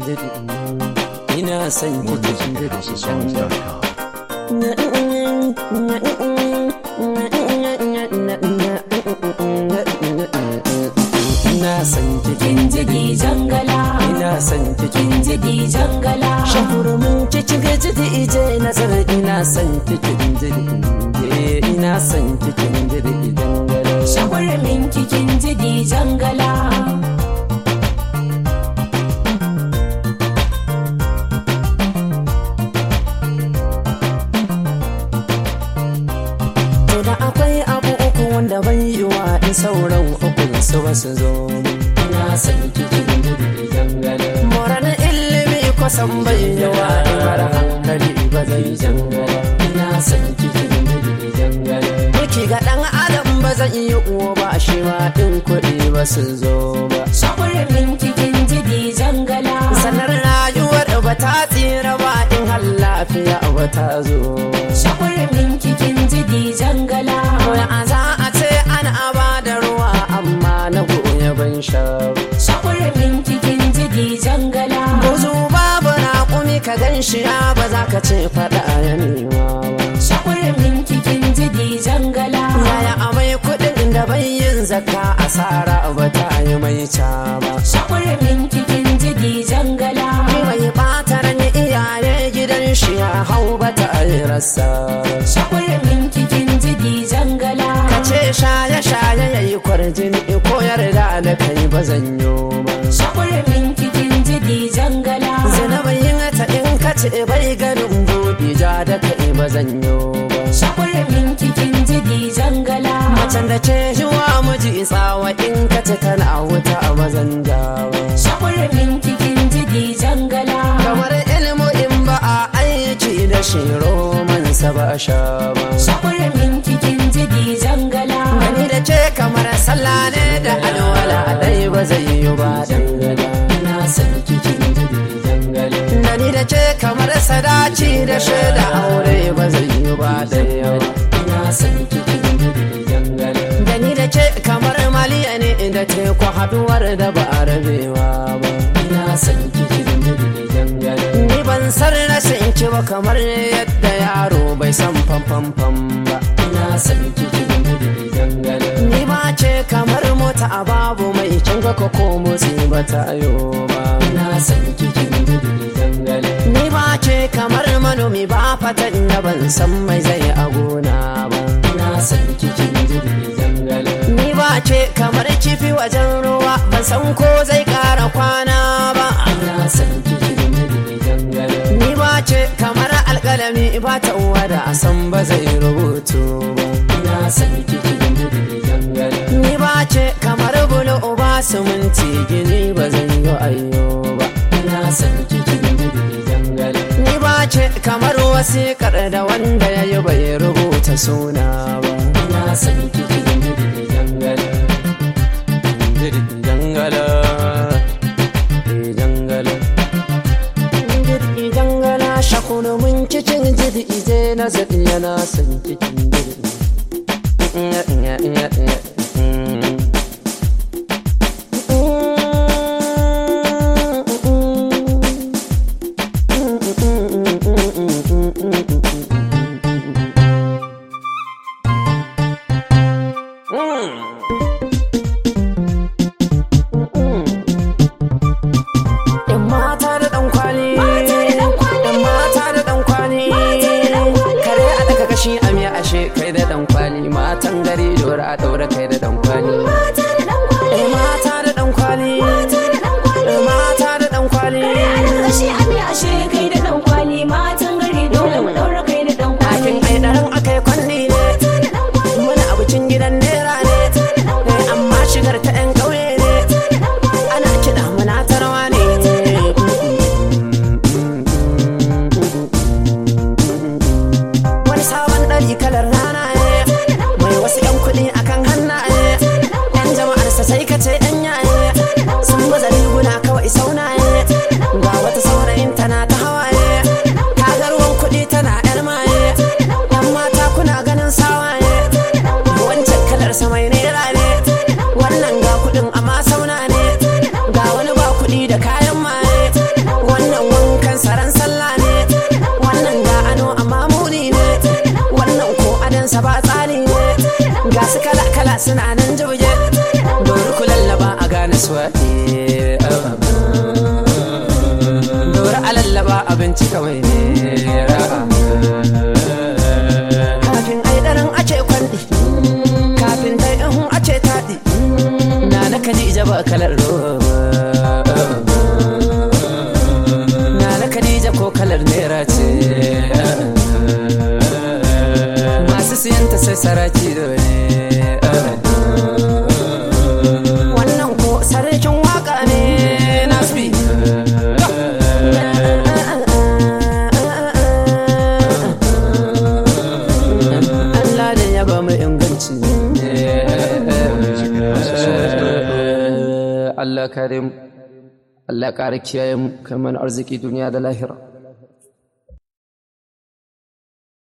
jiri ina son More ki music at houseofsongs.com. ina son ki kin ji di jangala ina son ki kin ji di jangala shakurumin cikin jiri ije nazar ina son ki kin jiri ina son ki kin jiri dangare shagwarmin ki kin ji di jangala To da akwai abu uku wanda ban yi wa in sauran ukun su ba su zo ina son kikin jirgi jangale moran ilimi kusan bai yi wa in har hankali ba zai jangale ina son kikin jirgi jangale Muki ga dan adam ba zan yi uwa ba shi ma in kuɗi ba su zo ba shagwarmin ki kin ji di jangala sanar rayuwar ba ta tsira ba in har lafiya ba ta zo ba shagwarmin ki kin ji di jangala a za a ce ana ba da ruwa amma na goya ban sha ba. shagwarmin ki kin ji di jangala Buzu babu raƙumi ka gan shi ya ba za ka ce faɗa ya nema ba. shagwarmin ki kin ji di jangala Yaya amai kuɗin da bai yin zakka asara ba ta yi mai ca ba. shagwarmin ki kin ji di jangala Ni mai ɓata ran iyaye gidan shi ya hau ba ta yi rasa ba. shagwarmin ki kin ji di jangala Ka ce shaye-shaye ya yi kwarjini ko yarda da kai ba zan yi ba. shagwarmin ki kin ji di jangala Zinabayin ta in ka ce bai ganin buɗi ja da kai ba zan yi ba. shagwarmin ki kin ji di jangala Macen da ce yiwa miji tsawa in ka ce tana wuta a mazan jawa. shagwarmin ki kin ji di jangala Kamar ilmu in ba a aiki da shi romansa ba a sha ba. shagwarmin ki kin ji di jangala Gani da ce kamar sallah ne da alwala dai ba zai yi ba dangala. Ina son kikin jiri dangala. Gani da ce kamar sadaci da shaida aure ba zai yi ba daya. Ina son kikin jiri dangala. Gani da ce kamar maliya ne da teku haduwar da ba a rabewa ba. Ina son kikin jiri dangala. Ni ban san rashin ki ba kamar yadda yaro bai san famfamfam ba. Ina son kikin jiri dangala. Ni ba ce kamar mota a babu mai kin ga ko motsi ba ta yo ba. Ina son kikin jiri dangala. Ni ba ce kamar manomi ba fatan da ban san mai zai a gona ba. Ina son kikin jiri dangala. Ni ba ce kamar kifi wajen ruwa ban san ko zai kara kwana ba. Ina son kikin jiri dangala. Ni ba ce kamar alkalami ba ta uwa da a san ba zai rubutu ba. Ina son kikin jiri dangala. Ni ba ce kamar bulo ba suminti gini ba zai yi ayyo ba. Ina son kikin jiri dangala. Ni ba ce kamar wasiƙar da wanda ya yi bai rubuta suna ba. Ina son kikin jiri dangala. Jiri dangala. Jiri dangala. Jiri dangala shakunu mun cikin jiri ije na zaɗi yana son cikin jiri. Yan mata da ɗan kwali. Yan mata da ɗan kwali. Kare a daga kashi a miya ashe kai da ɗan kwali. Matan gari dora a ɗaura kai da ɗan kwali. Eh, Mata da ɗan kwali. Eh, Mata da ɗan kwali. Ɗakin ai ɗaran akai kwanni ne. Muna abincin gidan nera ne. Eh, Amma shigar ta 'yan ƙauye ne. Ana kiɗa muna tarwa ne. Wani sabon ɗari kalar rana ne. Mai wasu 'yan kuɗi akan hannaye. 'Yan jama'arsa sai ka ce 'yan yaye. Sun baza riguna kawai saunaye. Ga wata saurayin tana ta hawaye. Ta ga ruwan kuɗi tana 'yar maye. 'Yan mata kuna ganin sawaye. Wancan kalar sa mai nera ne. Wannan ga kuɗin amma sauna ne. Ga wani ba kuɗi da kayan maye. suna nan jibge dori ku lallaba a gane suwaɗe dori a lallaba abinci kawai ne kafin ai ɗarin ace kwanɗi kafin dai in ace taɗi na na kadija ba kalar roba na na kadija ko kalar nera ce masu siyanta sai saraki dole wannan ko sarkin waka ne nasbi Allah da ya ba mu inganci Allah kare mu Allah kare kiyaye mu kai mana arziki duniya da lahira